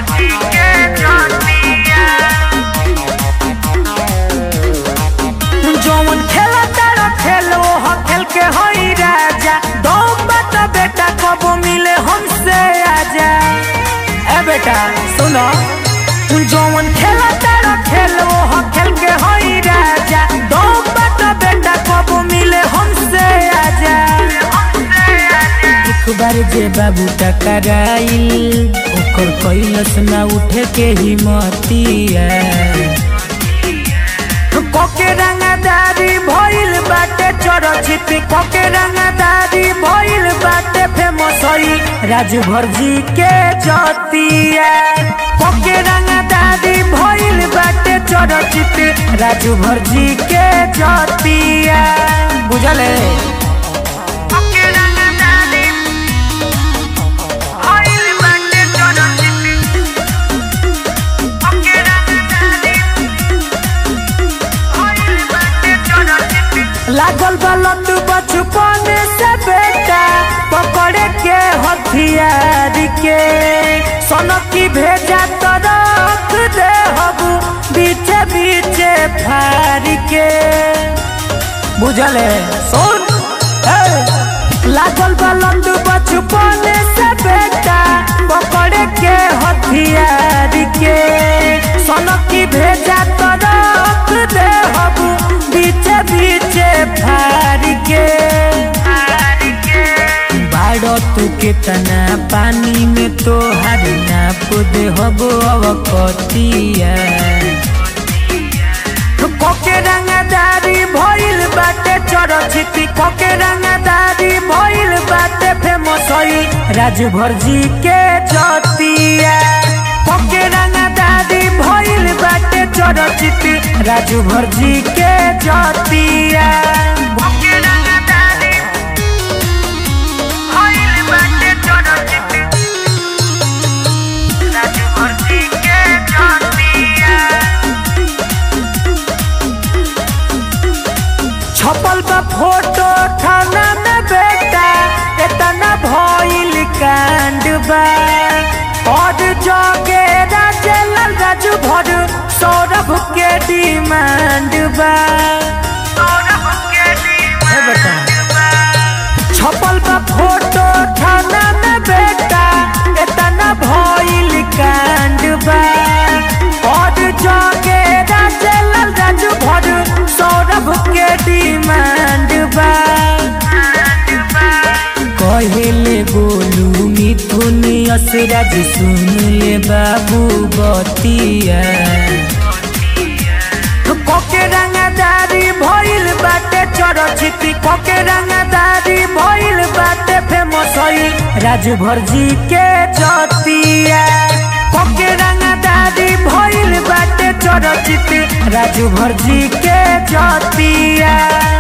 भर्ती के जतिया जौन खेला तारा खेलो ह खेल के हई राजा दो बात बेटा कब मिले हमसे आजा ए बेटा सुनो जौन खेला तारा खेलो ह खेल के हई राजा दो बात बेटा कब मिले हमसे आजा एक बार जे बाबू टकराइल ओकर कैलस ना उठे के हिम्मतिया कोके रंगदारी भइल बाटे चरचित कोके रंगदारी भइल बाटे फेमस हई राजभर जी के जतिया कोके रंगदारी भइल बाटे चरचित राजभर जी के जतिया बुझले कोके रंगदारी भइल बाटे चरचित कोके रंगदारी लागल बलत बचपन से बेटा पकड़े के हथियार के सनकी भेजा तो रख दे हबू बीचे बीचे फार के बुझले सुन ए! लागल बलत बचपन से बेटा पकड़े के हथियार के सनकी भेजा तो रख दे हबू बीचे बीचे फार के बाड़ो तू कितना पानी में तो हर नाप दे हबो अवकतिया कोके रंगदारी भइल बाटे चरचिती कोके रंगदारी भइल बाटे फेमस हई राजभर जी के जतिया कोके रंगदारी भइल बाटे चरचिती राजभर जी के जतिया कोके रंगदारी भइल बाटे चरचिती राजभर जी के जतिया छपल बा फोटो थाना में बेटा इतना भइल कांड बा और जगे राजेलाल राजू भर सौरभ के डिमांड बा ए बेटा छपल बा फोटो थाना में बेटा इतना भइल कांड बा और जगे राजेलाल राजू भर सौरभ के डिमांड बा कहेले गोलू मिथुन असराज सुन ले बाबू बतिया कोके रंगदारी भइल बाटे चरचिती कोके रंगदारी भइल बाटे फेमस हई राजभर जी के जतिया कोके रंगदारी भइल बाटे चरचिती राजभर जी के जतिया